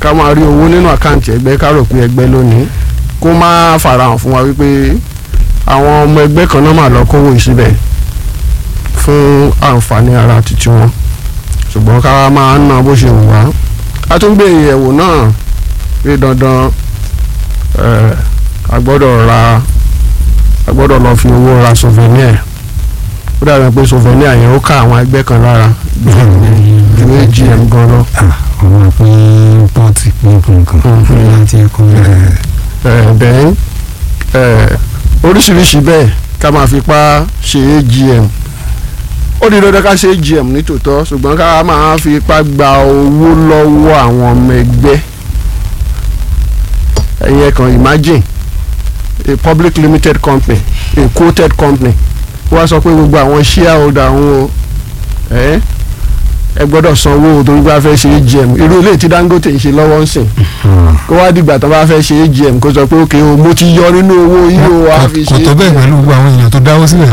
ká máa rí owó nínú àkáǹtì ẹgbẹ́ ká rò pé ẹgbẹ́ lónìí kó má farahàn fún wa wípé àwọn ọmọ ẹgbẹ́ kan náà máa lọ kówó yìí síbẹ̀ fún àǹfààní ara títí wọn ṣùgbọ́n ká wá máa ná bó ṣe wù wá a tún gbé ìyẹ̀wò náà pé dandan eh, a gbọ́dọ̀ ra a gbọ́dọ̀ lọ fi owó ra souvenir ó dàbí pé souvenir yẹn ó ká àwọn ẹgbẹ́ kan lára ju AGM gan lọ. ọmọ pé pọ́ọ̀tì pínpín kan láti ẹ̀kọ́ rẹ̀. Eh, then eh, oríṣiríṣi bẹ́ẹ̀ ká máa fipá ṣe AGM ó di dandan ká ṣe AGM nítòótọ́ ṣùgbọ́n ká máa fipá gba owó lọ́wọ́ àwọn ọmọ ẹgbẹ́ ẹ̀yin kan imagine a public limited company a quoted company wọ́n á sọ pé gbogbo àwọn shareholder wọn o ẹ ẹ gbọ́dọ̀ sanwó torí pé a fẹ́ ṣe AGM irú ilé tí Dangote ń ṣe lọ́wọ́ ń sìn kó wá dìgbà tó bá fẹ́ ṣe AGM kó sọ pé ok o mo ti yọ nínú owó yìí o wá fi kò ṣe tó bẹ́ẹ̀ pẹ̀lú gbogbo àwọn èèyàn tó dáwọ́ sílẹ̀.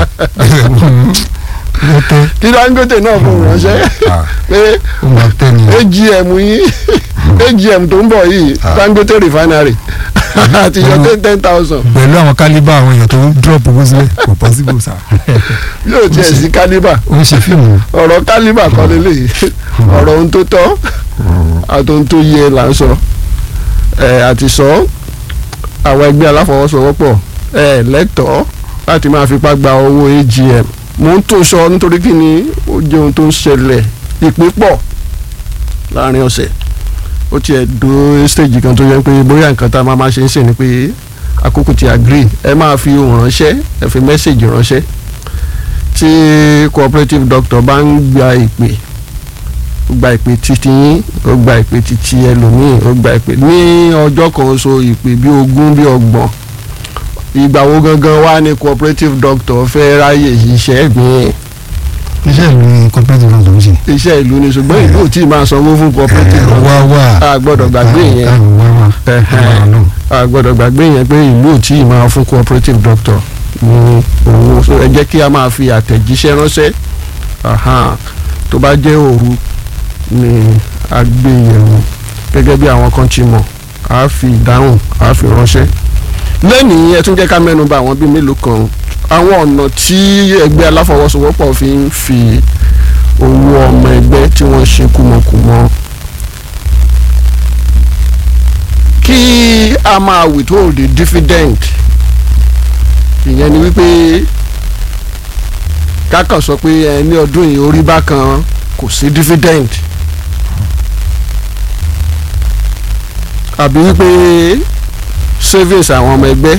ó tẹ́ kí Dangote náà fún ránṣẹ́ Ah, pé ó máa tẹ́ ni. AGM yìí AGM tó ń bọ̀ yìí Ah. Dangote refinery àti yọ ten ten thousand pẹ̀lú àwọn kálíbà àwọn èèyàn tó drop owó sílẹ̀ kò possible sá. yóò tiẹ̀ sí kálíbà ó ń ṣe fíìmù. ọ̀rọ̀ kálíbà kọ́ lélẹ̀ ọ̀rọ̀ ohun tó tọ́ àti ohun tó yẹ là ń sọ ẹ àti sọ àwọn ẹgbẹ́ aláfọwọ́sowọ́pọ̀ ẹ lẹ́tọ̀ọ́ láti máa fipá gba owó AGM mò ń tó sọ nítorí kí ni ó jẹ́ ohun tó ń ṣẹlẹ̀ ìpín pọ̀ láàrin ọ̀sẹ̀ ó tiẹ̀ dó stage kan tó yẹ pé bóyá nǹkan tá a máa máa ṣe ń sìn ni pé àkókò ti agree ẹ máa fi ohùn ránṣẹ́ ẹ fi mẹ́sàgì ránṣẹ́ tí cooperative doctor bá ń gba ìpè ó gba ìpè títí yín ó gba ìpè títí ẹlòmíì ó gba ìpè ní ọjọ́ kan so ìpè bí ogún bí ọgbọ̀n ìgbà wo gangan wá ní cooperative doctor fẹ́ ráyè iṣẹ́ mi iṣẹ́ ìlú ni cooperative náà ló ń ṣe. iṣẹ́ ìlú ni ṣùgbọ́n ìlú ò tí ì máa sanwó fún cooperative Ẹ, wá wá. a gbọ́dọ̀ gbàgbé yẹn Ah, wá wá. Ẹhẹ́n. a gbọ́dọ̀ gbàgbé yẹn pé ìlú ò tí ì máa fún cooperative doctor ní owó so ẹ jẹ́ kí a máa fi àtẹ̀jíṣẹ́ ránṣẹ́ Ahan. tó bá jẹ́ òru ni a gbé yẹ̀wò gẹ́gẹ́ bí àwọn kan ti mọ̀ a fi ìdáhùn a fi ránṣẹ́ lẹ́nìí ẹ tún jẹ́ ká mẹ́nu bà àwọn bíi mélòó kan àwọn ọ̀nà tí ẹgbẹ́ aláfọwọ́sowọ́pọ̀ fi ń fi owó ọmọ ẹgbẹ́ tí wọ́n ṣe kùmọ̀kùmọ̀ kí a máa withhold the dividend ìyẹn ni wípé kákan sọ pé ẹ ní ọdún yìí orí bákan kò sí dividend àbí wípé savings àwọn ọmọ ẹgbẹ́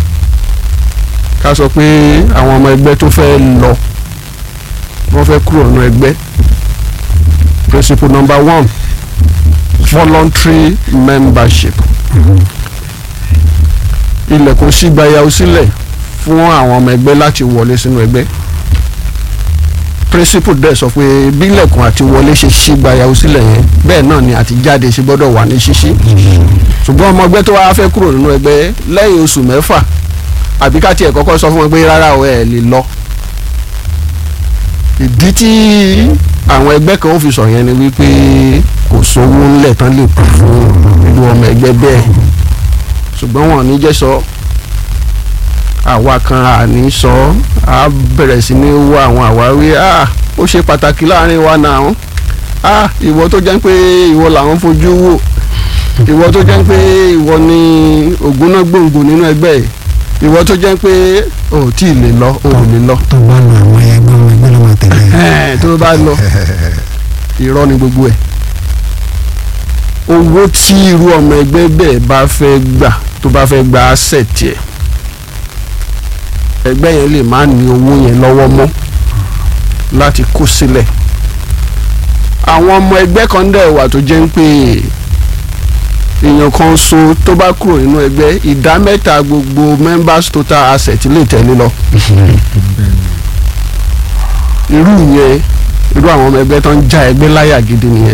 ká sọ pé àwọn ọmọ ẹgbẹ́ tó fẹ́ lọ wọ́n fẹ́ kúrò nínú ẹgbẹ́ principle number one voluntary membership ilẹ̀kùn sígbayàwó sílẹ̀ fún àwọn ọmọ ẹgbẹ́ láti wọlé sínú ẹgbẹ́ principle dẹ̀ sọ pé bí ilẹ̀kùn àti wọlé ṣe sígbayàwó sílẹ̀ yẹn bẹ́ẹ̀ náà ni àti jáde ṣe gbọ́dọ̀ wà ní ṣíṣí ṣùgbọ́n ọmọ ẹgbẹ́ tó wá fẹ́ kúrò nínú ẹgbẹ́ lẹ́yìn oṣù mẹ́fà àbí ká tiẹ̀ kọ́kọ́ sọ fún wọn pé rárá o ẹ̀ lè lọ ìdí tí àwọn ẹgbẹ́ kan ó fi sọ yẹn ni wípé kò sówó ńlẹ̀ tán lè kú fún irú ọmọ ẹgbẹ́ bẹ́ẹ̀ ṣùgbọ́n wọn ò ní jẹ́ sọ àwa kan àní sọ á bẹ̀rẹ̀ sí ní wá àwọn àwáwí ah ó ṣe pàtàkì láàrin wa náà ah ìwọ tó jẹ́ pé ìwọ làwọn fojú wò ìwọ tó jẹ́ pé ìwọ ni ògúnná gbòǹgbò nínú ẹgbẹ́ yìí ìwọ tó jẹ́ pé o ò tí ì lè lọ o ò lè lọ tó bá lọ àwọn ẹgbẹ́ ọmọ ẹgbẹ́ ló máa tẹ̀lé. Ẹ̀ẹ́n, tó bá lọ irọ́ ni gbogbo ẹ̀ owó tí irú ọmọ ẹgbẹ́ bẹ́ẹ̀ bá fẹ́ gbà tó bá fẹ́ gba asset ẹ̀ ẹgbẹ́ yẹn lè má ní owó yẹn lọ́wọ́ mọ́ láti kó sílẹ̀ àwọn ọmọ ẹgbẹ́ kan dẹ̀ wà tó jẹ́ ń pé èèyàn kan so tó bá kúrò nínú ẹgbẹ́ ìdá mẹ́ta gbogbo members total asset lè tẹ̀lé lọ irú yẹn irú àwọn ọmọ ẹgbẹ́ tó ń já ẹgbẹ́ láyà gidi nìyẹn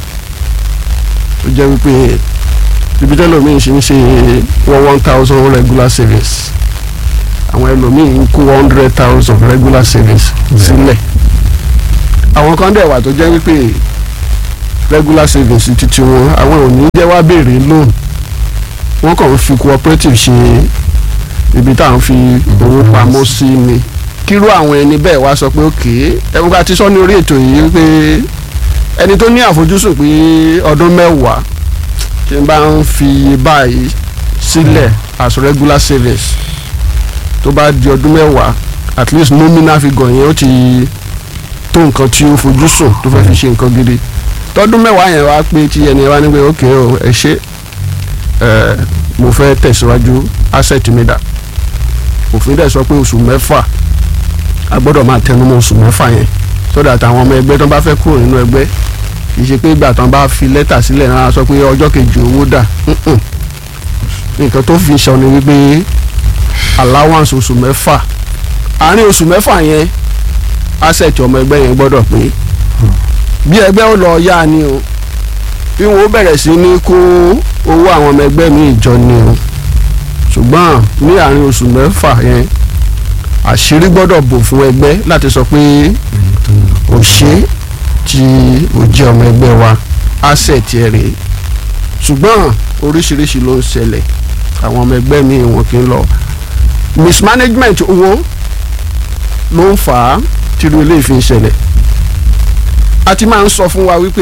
ó jẹ́ wípé ibi tẹ́lómi ṣe ń ṣe one one thousand regular savings àwọn ẹlòmíì ń kó one hundred thousand regular savings sílẹ̀ àwọn kan dẹ̀ wà tó jẹ́ wípé regular savings títí wọn àwọn ò ní jẹ́ wá béèrè loan wọ́n kàn ń fi cooperative ṣe ibi tá à ń fi owó pamọ́ sí ni kírú àwọn ẹni bẹ́ẹ̀ wá sọ pé òkè ẹ̀wọ́n ká ti sọ ní orí ètò yìí pé ẹni tó ní àfojúsùn pé ọdún mẹ́wàá tí n bá ń fi iye báyìí sílẹ̀ as regular savings tó bá di ọdún mẹ́wàá at least nominal figure yẹn ó ti tó nǹkan tí ó fojúsùn tó fẹ́ fi ṣe nǹkan gidi tọdún mẹ́wàá yẹn wá pé tí ẹni wá ní pé ok o ẹ ṣe ẹ mo fẹ́ tẹ̀síwájú asset mi dà òfin dẹ̀ sọ pé oṣù mẹ́fà a gbọ́dọ̀ máa tẹnumọ́ oṣù mẹ́fà yẹn so that àwọn ọmọ ẹgbẹ́ tó bá fẹ́ kúrò nínú ẹgbẹ́ kì í ṣe pé ìgbà tán bá fi lẹ́tà sílẹ̀ náà sọ pé ọjọ́ kejì owó dà Mm-mm. nǹkan tó fi sọ ni wípé allowance oṣù mẹ́fà àárín oṣù mẹ́fà yẹn asset ọmọ ẹgbẹ́ yẹn gbọ́dọ̀ pé bí ẹgbẹ́ ó lọ yá ni o bí wọn ó bẹ̀rẹ̀ sí ní kó owó àwọn ọmọ ẹgbẹ́ mi ìjọ ni o ṣùgbọ́n ní àárín oṣù mẹ́fà yẹn àṣírí gbọ́dọ̀ bò fún ẹgbẹ́ láti sọ pé ò ṣe tí ó jẹ́ ọmọ ẹgbẹ́ wa asset ẹ̀ rèé ṣùgbọ́n oríṣiríṣi ló ń ṣẹlẹ̀ àwọn ọmọ ẹgbẹ́ mi wọn kì í lọ mismanagement owó ló ń fà á tírú ilé ìfi ń ṣẹlẹ̀ a ti máa ń sọ fún wa wípé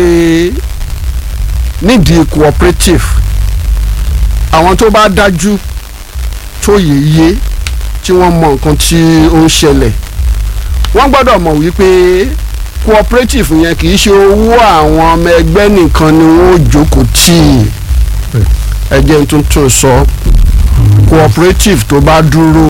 nídìí cooperative àwọn tó bá dájú tó yéye tí wọ́n mọ nǹkan tí ó ń ṣẹlẹ̀ wọ́n gbọ́dọ̀ mọ̀ wípé cooperative yẹn kì í ṣe owó àwọn ọmọ ẹgbẹ́ nìkan ni wọ́n ó jókòó tì í ẹ jẹ́ n tún tún sọ cooperative tó bá dúró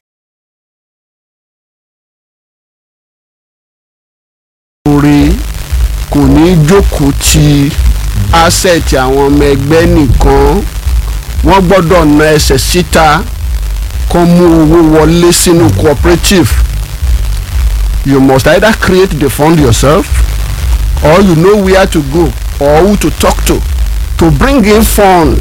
orí kò ní jókòó ti asset àwọn ọmọ ẹgbẹ́ nìkan wọ́n gbọ́dọ̀ na ẹsẹ̀ síta kó mú owó wọlé sínú cooperative you must either create the fund yourself or you know where to go or who to talk to to bring in fund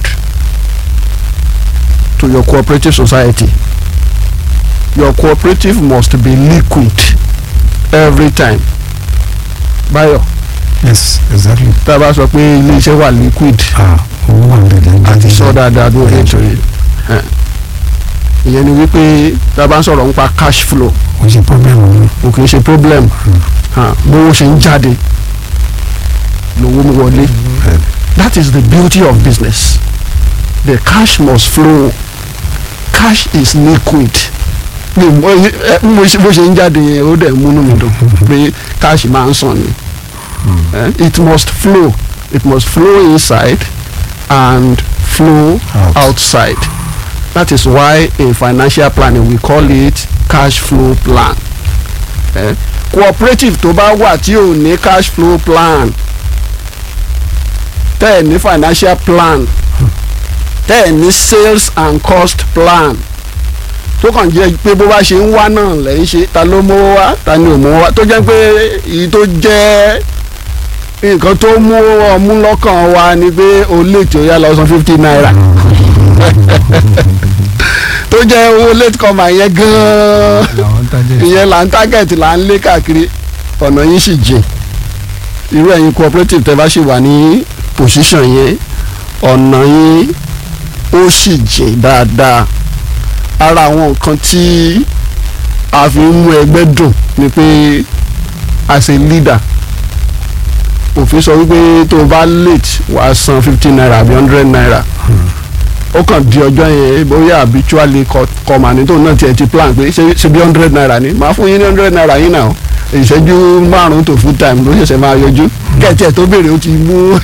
to your cooperative society your cooperative must be liquid every time Báyọ̀ yes exactly tá a bá sọ pé ilé iṣẹ́ wà liquid ah owó wà nílẹ̀ àti sọ dáadáa ló rẹ̀ tó yẹ ìyẹn ni wípé tá a bá ń sọ̀rọ̀ nípa cash flow kò ṣe problem mi kò kì í ṣe problem hàn, bówó ṣe ń jáde lówó ń wọlé that is the beauty of business the cash must flow cash is liquid bí mo ẹ, mo ṣe- bó ṣe ń jáde yẹn ó dẹ̀ múnú mi dùn pé cash máa ń sàn ni Eh, it must flow it must flow inside and flow Out. outside that is why in financial planning we call it cash flow plan eh? cooperative tó bá wà tí ò ní cash flow plan tẹ́ ẹ̀ ní financial plan tẹ́ ẹ̀ ní sales and cost plan tó kàn jẹ́ pé bó bá ṣe ń wá náà lẹ́ ń ṣe ta ló mówó wá ta ni ò mówó wá tó jẹ́ pé èyí tó jẹ́ nǹkan tó mú ọmú lọ́kàn wa ni pé o lè tí ó yá lọ san fifty naira tó jẹ́ owó late comer yẹn gan-an àwọn tájẹ́ ìyẹn là ń target là ń lé káàkiri ọ̀nà yín sì jìn irú ẹ̀yin cooperative tẹ́ bá sì wà ní position yẹn ọ̀nà yín ó sì jìn dáadáa ara àwọn nǹkan tí a fi ń mú ẹgbẹ́ dùn ni pé as a leader òfin sọ wípé tó o bá late wàá san fifty naira àbí hundred naira ó kàn di ọjọ́ yẹn bóyá habitually kọ́mà ní tóun náà tiẹ̀ ti plan pé ṣe ṣe bí hundred naira ni màá fún yín ní hundred naira yín náà ìṣẹ́jú márùn-ún tó full time ló ṣẹ̀ṣẹ̀ máa yọjú kẹ̀tì ẹ̀ tó béèrè ó ti mú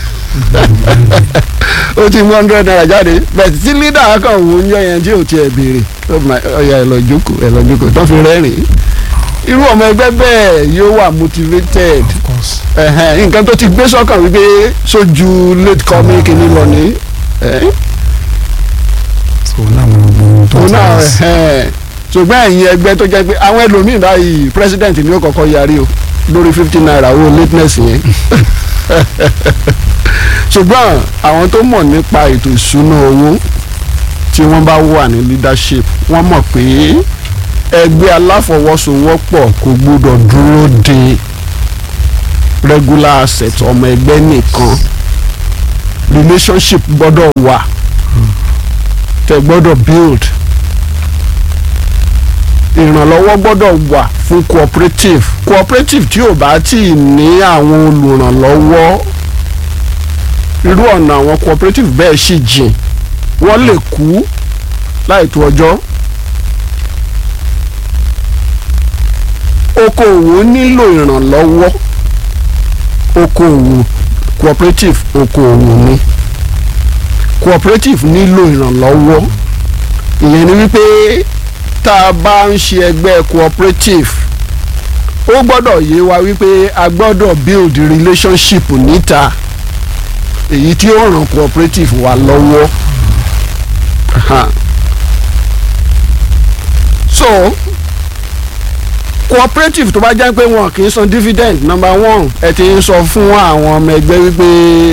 ó ti mú hundred naira jáde bẹ́ẹ̀ tí leader kan wò ń yọ yẹn tí ò tiẹ̀ béèrè ó máa ọ̀yà ẹ̀ lọ jókòó ẹ̀ lọ jókòó tó fi rẹ́rìn-ín irú ọmọ ẹgbẹ́ bẹ́ẹ̀ yóò wà motivated of course ẹ̀hẹ́n, nǹkan tó ti gbé sọ́kàn wípé sójú late coming kìíní lọ ní ẹ̀ so láwọn ọgbọ́n tó òun ti náà wá sí ẹ̀hẹ́n. ṣùgbọ́n ẹ̀yin ẹgbẹ́ tó jẹ́ pé àwọn ẹlòmíín báyìí president ni ó kọ́kọ́ yarí o lórí fifty naira owó lateness yẹn ṣùgbọ́n àwọn tó mọ̀ nípa ètò ìṣúná owó tí wọ́n bá wà ní leadership wọ́n mọ̀ pé ẹgbẹ́ aláfọwọ́sowọ́pọ̀ kò gbọ́dọ̀ dúró de regular asset ọmọ ẹgbẹ́ nìkan relationship gbọ́dọ̀ wà tẹ́ gbọ́dọ̀ build ìrànlọ́wọ́ gbọ́dọ̀ wà fún cooperative cooperative tí ò bá tí ì ní àwọn olùrànlọ́wọ́ irú ọ̀nà àwọn cooperative bẹ́ẹ̀ sì jìn wọ́n lè kú láìtó ọjọ́ okòòwò nílò ìrànlọ́wọ́ okòòwò cooperative okòòwò ni cooperative nílò ìrànlọ́wọ́ ìyẹn ni wípé tá a bá ń ṣe ẹgbẹ́ cooperative ó gbọ́dọ̀ yé wa wípé a gbọ́dọ̀ build relationship níta èyí tí ó ràn cooperative wa lọ́wọ́ Aha. so cooperative tó bá jẹ́ pé wọn kì í san dividend number one ẹ ti ń sọ fún àwọn ọmọ ẹgbẹ́ wípé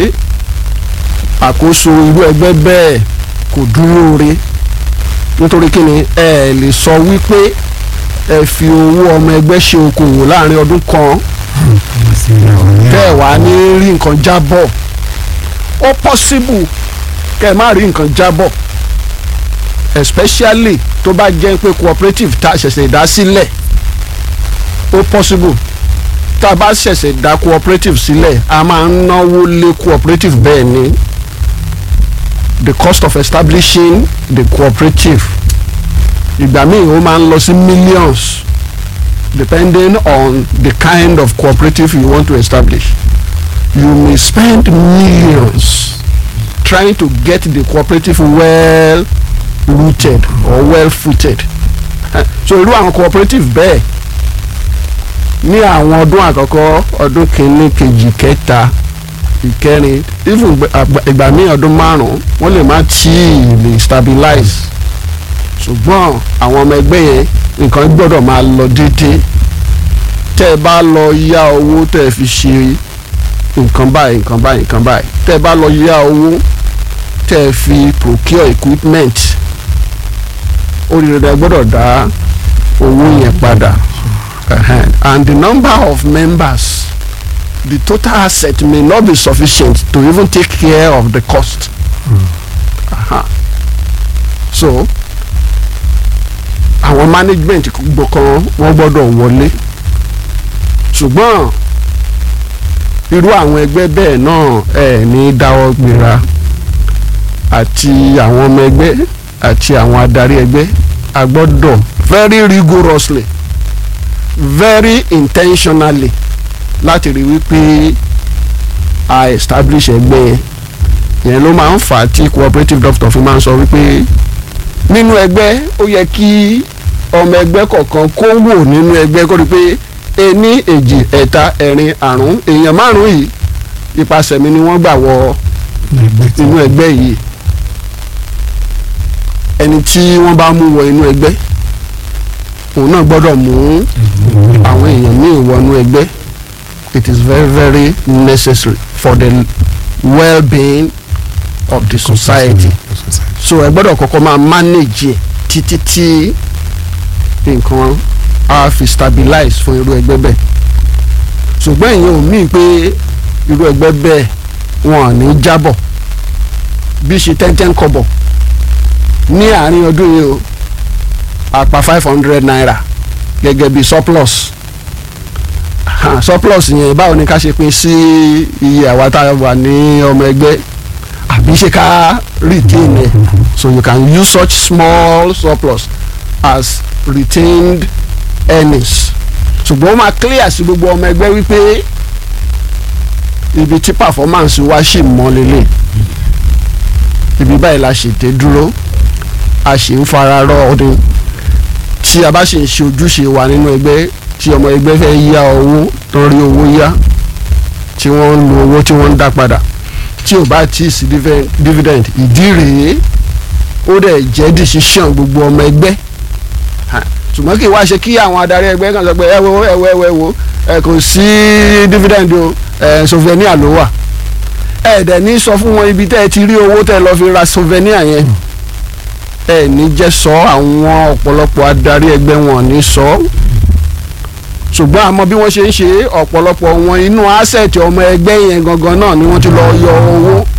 àkóso irú ẹgbẹ́ bẹ́ẹ̀ kò dúró re nítorí kí ni ẹ lè sọ wípé ẹ fi owó ọmọ ẹgbẹ́ ṣe okòwò láàrin ọdún kan tẹ́ ẹ̀ wá ní rí nǹkan jábọ̀ ó possible kẹ́ ẹ má rí nǹkan jábọ̀ especially tó bá jẹ́ pé cooperative tá a ṣẹ̀ṣẹ̀ dá sílẹ̀ ó possible tá a bá ṣẹ̀ṣẹ̀ dá cooperative sílẹ̀ a máa ń náwó lé cooperative bẹ́ẹ̀ ni the cost of establishing the cooperative ìgbà míì ó máa ń lọ sí millions depending on the kind of cooperative you want to establish you may spend millions trying to get the cooperative well rooted or well footed so irú àwọn cooperative bẹ́ẹ̀ ní àwọn ọdún àkọ́kọ́ ọdún kìíní kejì kẹta ìkẹrin even ìgbà míì ọdún márùn-ún wọ́n lè má tí ì lè stabilize ṣùgbọ́n àwọn ọmọ ẹgbẹ́ yẹn nǹkan gbọ́dọ̀ máa lọ déédéé tẹ́ ẹ bá lọ yá owó tẹ́ ẹ fi ṣe nǹkan báyìí nǹkan báyìí nǹkan báyìí tẹ́ ẹ bá lọ yá owó tẹ́ ẹ fi procure equipment oríire gbọ́dọ̀ dá owó yẹn padà and the number of members the total asset may not be sufficient to even take care of the cost. Mm. Uh-huh. so àwọn management gbọ̀kan wọ́n gbọ́dọ̀ wọlé ṣùgbọ́n irú àwọn ẹgbẹ́ bẹ́ẹ̀ náà ẹ̀ ní dáwọ́ gbéra àti àwọn ọmọ ẹgbẹ́ àti àwọn adarí ẹgbẹ́ a gbọ́dọ̀ very rigorously very intentionally láti rí wípé a establish ẹgbẹ́ yẹn yẹn ló máa ń fà á tí cooperative doctor fi máa ń sọ wípé nínú ẹgbẹ́ ó yẹ kí ọmọ ẹgbẹ́ kọ̀ọ̀kan kó wò nínú ẹgbẹ́ kó rí pé ení èjì ẹ̀ta ẹ̀rin àrún èèyàn márùn-ún yìí ipasẹ̀ mi ni wọ́n gbà wọ inú ẹgbẹ́ yìí ẹni tí wọ́n bá mú wọ inú ẹgbẹ́ òun náà gbọ́dọ̀ mú àwọn èèyàn míì wọnú ẹgbẹ́ it is very very necessary for the well-being of the society so ẹ gbọ́dọ̀ kọ́kọ́ máa manage ẹ̀ títí tí nǹkan á fi stabilize fún irú ẹgbẹ́ bẹ́ẹ̀ ṣùgbọ́n ìyẹn ò míì pé irú ẹgbẹ́ bẹ́ẹ̀ wọn ò ní jábọ̀ bí ṣe tẹ́ntẹ́n kọ́bọ̀ ní àárín ọdún yìí o àpá five hundred naira gẹ́gẹ́ bí surplus ha, surplus yẹn báwo ni ká ṣe pín sí iye àwa tá a wà ní ọmọ ẹgbẹ́ àbí ṣe ká retain ẹ̀ so you can use such small surplus as retained earnings ṣùgbọ́n ó máa clear sí gbogbo ọmọ ẹgbẹ́ wípé ibi tí performance wa ṣì mọ́ lélẹ̀ ibi báyìí la ṣètè dúró a ṣì ń fara rọ ọdún tí a bá ṣì ń ṣe ojúṣe wa nínú ẹgbẹ́ tí ọmọ ẹgbẹ́ fẹ́ yá owó tó rí owó yá tí wọ́n ń lo owó tí wọ́n ń dá padà tí ò bá tí ì sí dividend ìdí rèé ó dẹ̀ jẹ́ decision gbogbo ọmọ ẹgbẹ́ ṣùgbọ́n kì í wá ṣe kí àwọn adarí ẹgbẹ́ kan sọ pé ẹ wo ẹ wo ẹ wo ẹ wo ẹ kò sí dividend o ẹ souvenir ló wà ẹ dẹ̀ ní sọ fún wọn ibi tẹ́ ẹ ti rí owó tẹ́ ẹ lọ́ọ́ fi ra souvenir yẹn ẹ ní jẹ́ sọ àwọn ọ̀pọ̀lọpọ̀ adarí ẹgbẹ́ wọn ní sọ ṣùgbọ́n àmọ́ bí wọ́n ṣe ń ṣe ọ̀pọ̀lọpọ̀ wọn inú asset ọmọ ẹgbẹ́ yẹn gangan náà ni wọ́n ti lọ yọ owó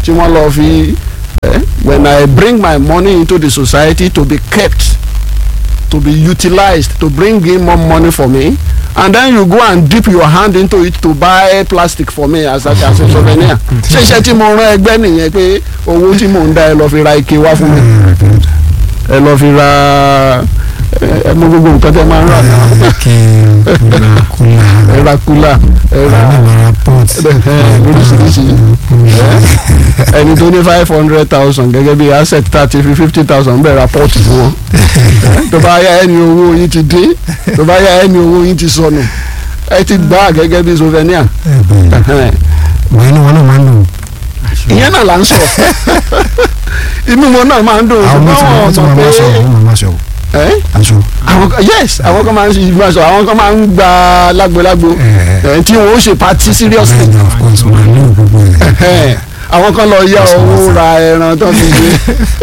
tí wọ́n lọ fi eh, when I bring my money into the society to be kept to be utilized to bring in more money for me and then you go and dip your hand into it to buy plastic for me as a as a souvenir ṣé iṣẹ́ tí mo rán ẹgbẹ́ nìyẹn pé owó tí mò ń dá ẹ lọ fi ra ike wá fún mi ẹ lọ fi ra ẹ ẹ mọ gbogbo nǹkan tẹ máa ń rà náà kí kúlà kúlà ẹ ra kúlà ẹ ra àmàrà pot lóríṣiríṣi ẹni tó ní five hundred thousand gẹ́gẹ́ bí asset thirty fifty thousand bẹ́ẹ̀ ra pọ́ọ̀tù fún wọn tó bá yá ẹni owó yín ti dín tó bá yá ẹni owó yín ti sọnù ẹ ti gbà á gẹ́gẹ́ bí souvenir wọ́n inú wọn náà máa ń dùn. ìyẹn náà là ń sọ inú wọn náà máa ń dùn àwọn ṣùgbọ́n mọ̀ wọn tí mọ̀ wọ́n máa pé ṣọ wọ́n máa ṣọ ẹ́ aṣọ. àwọn kan yes àwọn kan máa ń ṣe ìgbà sọ àwọn kan máa ń gba lágbolágbo ẹ̀ tí wọn ó ṣe party seriously bẹ́ẹ̀ni of course máa ní gbogbo ẹ̀. Ẹ̀hẹ́n. àwọn kan lọ yá owó ra ẹran tó fi gbé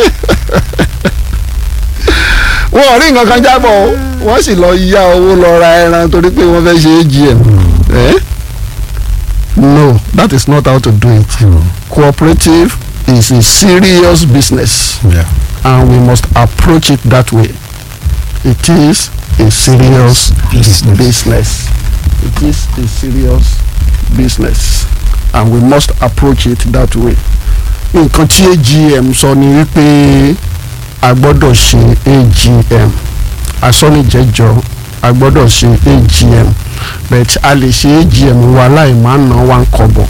wọn ò rí nǹkan kan jábọ̀ o wọ́n sì lọ yá owó lọ ra ẹran torí pé wọ́n fẹ́ ṣe AGM Eh? no that is not how to do it cooperative is a serious business Yeah. and we must approach it that way it is a serious Business. business it is a serious business and we must approach it that way nǹkan tí AGM sọ ni wípé a gbọ́dọ̀ ṣe AGM asọ́nìjẹ́jọ́ a gbọ́dọ̀ ṣe AGM but a lè ṣe AGM wa láì má ná wa ń kọ́bọ̀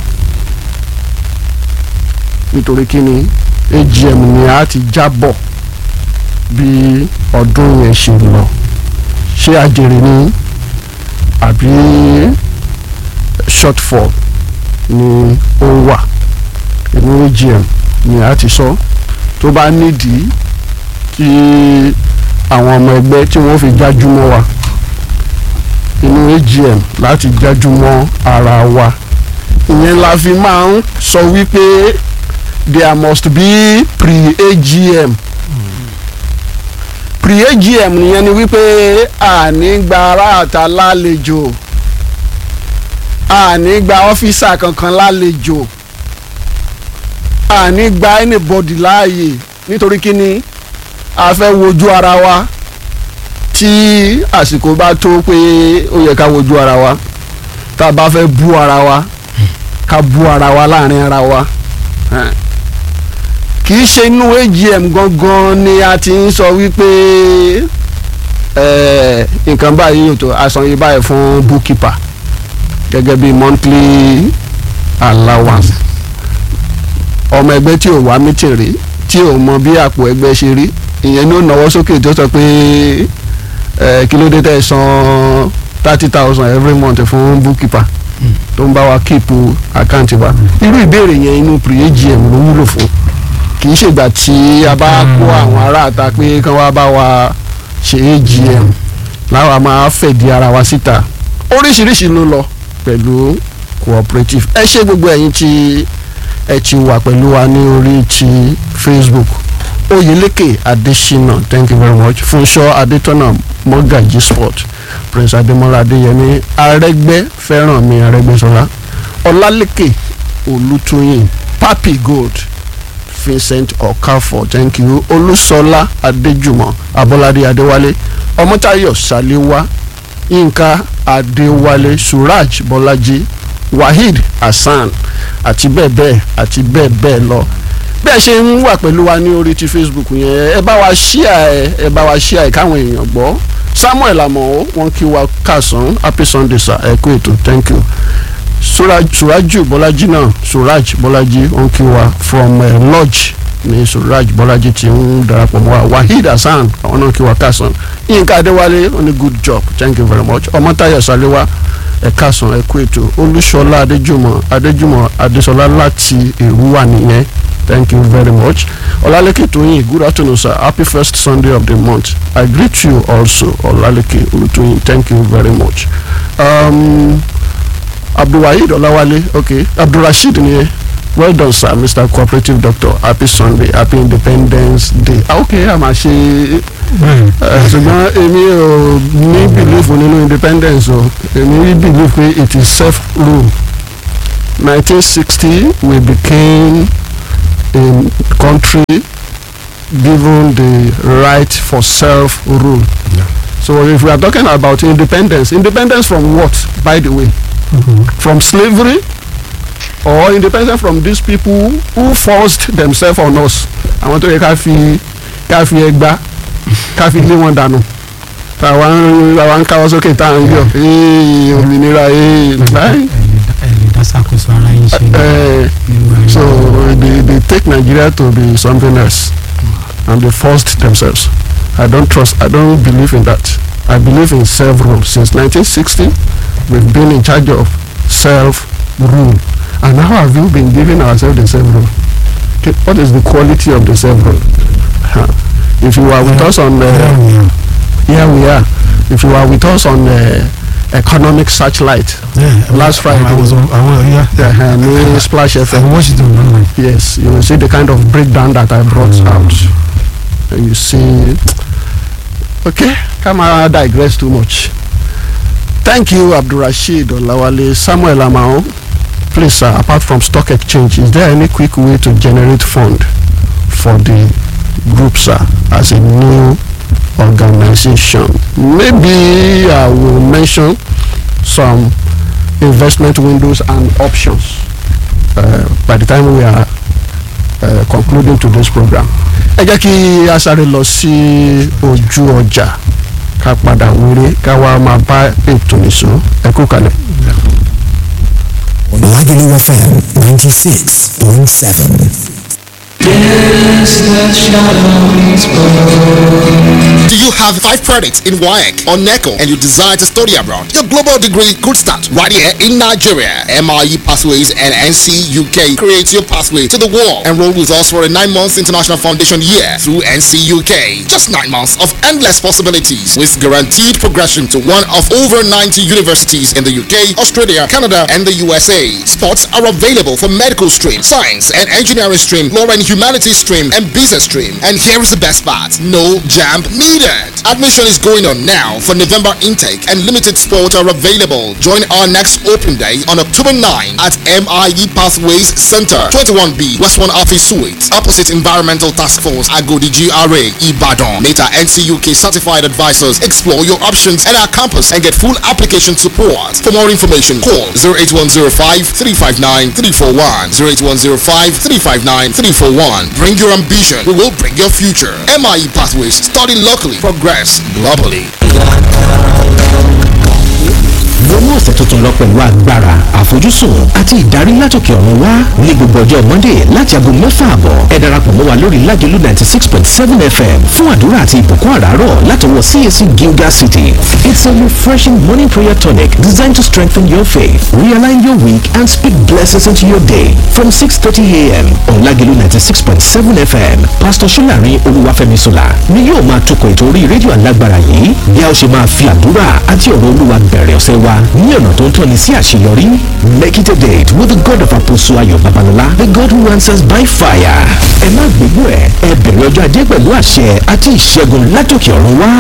nítorí kí ni AGM ni a ti jábọ̀ bí ọdún yẹn ṣe lọ ṣé àjèrè ni àbí shortfall ni ó wà inú AGM ni a ti sọ tó bá nídìí kí àwọn ọmọ ẹgbẹ́ tí wọ́n fi jájú mọ́ wa inú AGM láti jájú mọ́ ara wa ìyẹn la fi máa ń sọ wípé there must be pre-AGM pre-AGM nìyẹn ni wípé àní gba aráàta lálejò àní gba ọ́fíìsà kankan lálejò àní gba anybody láàyè nítorí kíni a fẹ́ wojú ara wa tí àsìkò bá tó pé ó yẹ ká wojú ara wa tá a bá fẹ́ bú ara wa ká bú ara wa láàrin ara wa Ẹn. kì í ṣe inú AGM gangan ni a ti ń sọ wípé ẹ, nǹkan báyìí yóò tó asan báyìí fún bookkeeper gẹ́gẹ́ bí monthly allowance ọmọ ẹgbẹ́ tí ò wá meeting rí tí ò mọ bí àpò ẹgbẹ́ ṣe rí ìyẹn ní ó náwó sókè tó sọ pé ẹ, kí ló dé tẹ́ ẹ san thirty thousand every month fún bookkeeper tó ń bá wa keep àkáǹtì wa irú ìbéèrè yẹn inú pre-AGM ló wúlò fún kì í ṣègbà tí a bá kó àwọn aráàta pé kán wá bá wa ṣe AGM láwa máa fẹ̀dí ara wa síta oríṣiríṣi ló lọ pẹ̀lú cooperative ẹ ṣe gbogbo ẹ̀yin tí ẹ ti wà pẹ̀lú wa ní orí ti Facebook Oyeleke Adesina thank you very much Funṣọ́ Adétọ́nà Mọ́gàjí Sport Prince Adémọ́lá Adéyẹmí Arẹ́gbẹ́ Fẹ́rànmi Arẹ́gbẹ́ṣọlá Ọlálékè Olútóyìn Papi Gold Vincent Okafor thank you Olúṣọlá Adéjùmọ̀ Abọ́ládé Adéwálé Ọmọ́táyọ̀ Ṣàléwá Yínká Adéwálé Suraj Bọ́lájí Waheed Hasan àti bẹ́ẹ̀ bẹ́ẹ̀ àti bẹ́ẹ̀ bẹ́ẹ̀ lọ bẹ́ẹ̀ ṣe ń wà pẹ̀lú wa ní orí ti Facebook yẹn ẹ bá wa ṣíà ẹ ẹ bá wa ṣíà ẹ káwọn èèyàn gbọ́ Samuel Amọ̀ wọn kí wa kàsán happy Sunday sir ẹ kú ètò thank you Suraj Suraju Bọ́lájí náà Suraj Bọ́lájí wọn kí wa from uh, lodge ní Suraj Bọ́lájí ti ń darapọ̀ mọ́ wa Waheed Hasan àwọn náà kí wa kàsán Yínká Adéwálé wọn ní good job thank you very much Ọmọ́táyọ̀ Sálẹ́wà ẹ káàsán ẹ kú ètò olúṣọlá adéjùmọ̀ adéjùmọ̀ adésọlá láti èrúwà nìyẹn thank you very much ọlálẹ́kẹ̀ tóyìn good afternoon sir happy first sunday of the month i greet you also ọlálẹ́kẹ̀ olùtóyìn thank you very much um, abdulwaheed ọláwálé okay abdulrasheed nìyẹn well done sir mr cooperative doctor happy sunday happy independence day ah, okay a máa ṣe ẹ, ṣùgbọ́n èmi ò ní belief nínú independence o èmi ní belief pé it is self rule nineteen sixty we became in country given the right for self-rule. Yeah. So if we are talking about independence, independence from what, by the way? From slavery or independence from these people who forced themselves on us? Àwọn tó yẹ ká fi ká fi ẹgbá ká fi lé wọn dànù. Tàwa ń àwa ń káwọ́ sókè tá à ń yọ̀ ee òmìnira ee láì. ẹ lè dá ṣàkóso ara yín ṣe Eh, irú ẹni So náà. they, they take Nigeria to be something else and they forced themselves. I don't trust, I don't believe in that. I believe in self-rule. Since 1960, we've been in charge of self-rule. And how have you been giving ourselves the self-rule? Okay, What is the quality of the self-rule? Huh. If you are with us on, Bẹ́ẹ̀ uh, ni o. here we are. If you are with us on uh, economic searchlight, Yeah, Last Friday. I was on àwọn ọ̀yà uh, ní Splash FM. I watched it on online. Yes, you will see the kind of breakdown that I brought Mm. out. And you see, okay, come on, digress too much. Thank you, Abdurrashid Olawale, Samuel Amao. Please, sir, apart from stock exchange, is there any quick way to generate fund for the group, sir, as a new organization? Maybe I will mention some investment windows and options uh, by the time we are uh, concluding today's program. ẹ jẹ́ kí a sáré lọ sí ojú ọjà ká padà wéré ká wá máa bá ètò nìṣó ẹ kú kalẹ̀. Lagelu FM 96.7. Do you have five credits in WAEC or NECO and you desire to study abroad? Your global degree could start right here in Nigeria. MIE Pathways and NC UK creates your pathway to the world. Enroll with us for a nine months international foundation year through NC UK. Just nine months of endless possibilities with guaranteed progression to one of over 90 universities in the UK, Australia, Canada, and the USA. Spots are available for medical stream, science and engineering stream, law and humanities stream, and business stream. And here is the best part. No jam needed. Admission is going on now for November intake and limited spots are available. Join our next open day on October 9 at MIE Pathways Center, 21B, West 1 Office Suite, opposite Environmental Task Force, Agodi GRA, Ibadan. Meta NCUK certified advisors explore your options at our campus and get full application support. For more information, call 08105 359 341. 08105 359 341. Bring your ambition, we will bring your future. MIE Pathways, study locally, progress globally. wọnú ọ̀sẹ̀ tuntun lọ pẹ̀lú agbára àfojúsùn àti ìdarí látòkè ọ̀run wá ní gbogbo ọjọ́ monday láti aago mẹ́fà àbọ̀ ẹ darapọ̀ mọ́ wa lórí lágẹ̀lú ninety six point seven fm fún àdúrà àti ìbùkún àràárọ̀ látọwọ́ cac gilgal city it's a refreshing morning prayer tonic designed to strengthen your faith realign your week and speak blessings into your day from six thirty a.m. on lágẹ̀lú ninety six point seven fm pastor solarin olúwàfẹ́mi sola ni yóò máa tukọ̀ ètò orí rédíò alágbára yìí bí a ó ṣe máa fi àdúrà àti ọ̀rọ̀ olúwa bẹ̀rẹ̀ ọ̀sẹ̀ wa ní ọ̀nà tó ń tọ́ni sí àṣeyọrí make it a date with the god of apostle ayọ̀ babalọ́lá the god who answers by fire ẹ má gbégbó ẹ ẹ bẹ̀rẹ̀ ọjọ́ ajé pẹ̀lú àṣẹ àti ìṣẹ́gun látòkè ọ̀run wá.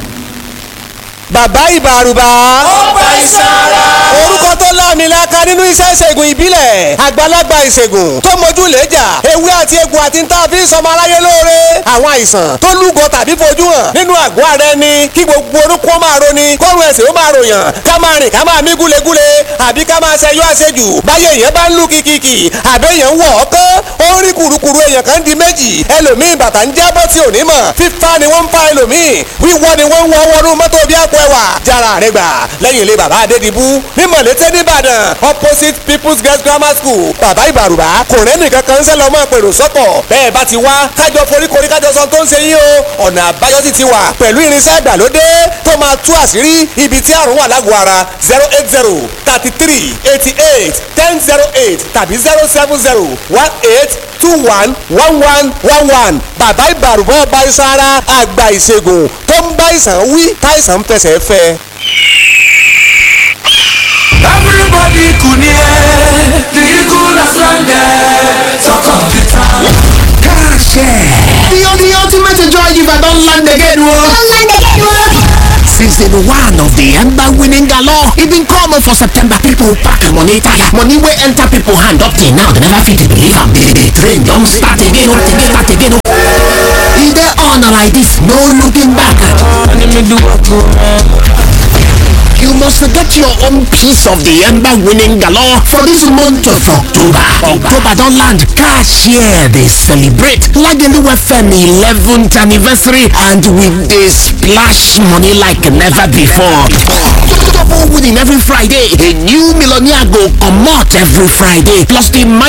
bàbá ìbàrùbà. ó gba ìsara. orúkọ tó láàmìlaka nínú iṣẹ́ ìṣègùn ìbílẹ̀ àgbàlagbà ìṣègùn tó mojú lẹ́jà ewé àti egbò àti níta fi ń sọmọ aráyé lóore àwọn àìsàn tó lúgọ tàbí fojú hàn nínú àgọ́ ara ẹni kí gbogbo orúkọ máa roni kọ́run ẹ̀sìn ó máa ròyàn ká máa rìn ká máa mí gúlegúle àbí ká máa ṣẹyọ àṣejù báyé èèyàn bá ń lù kìkìkì àbí èèyàn ń wọ̀ ọ́ kán ó ń rí kùrukùru èèyàn kan di méjì ẹlòmíì bàtà ń jábọ́ tí ò ní mọ̀ fífa ni wọ́n ń fa ẹlòmíì wíwọ́ ni wọ́n ń wọ́ wọnú mọ́tò bí àpò ẹwà jára rẹ gbà lẹ́yìn ilé bàbá adédìbú ní mọ̀lẹ́tẹ̀ nìbàdàn opposite people's girls grammar school bàbá ìbàrùbá kò rẹ́ nìkan kan ń sẹ́ lọ́mọ pèrò sọ́kọ̀ bẹ́ẹ̀ bá ti wá kájọ foríkorí kájọ sọ tó ń ṣe yín o ọ̀nà àbáyọ sì ti wà pẹ̀lú irinṣẹ́ ìgbàlódé tó máa tú àṣírí ibi tí àrùn wà lágọ̀ọ́ ara zero eight zero thirty three eighty eight ten zero eight tàbí zero seven zero one eight two one one one one one bàbá ìbàrùbá ọba iṣan ara àgbà ìṣègùn tó ń bá ìsàn wí táìsàn ń fẹsẹ̀ fẹ́. Everybody kunie, the eagle has landed. Talk of the town. The, the ultimate joy giver don land again o. Don't land again, whoa. Since season one of the Ember winning galore. E been come for September. People pack money tire. Money wey enter people hand up till now. They never fit believe am. The, the train don start again. oh, again, Start again. oh. E dey on like this. No looking back. You must get your own piece of the Ember winning galore for this month of October. October don't land. Cashier, they celebrate Lagelu FM 11th anniversary and with the splash money like never before. Double winning every Friday. A new millionaire go come out every Friday. Plus the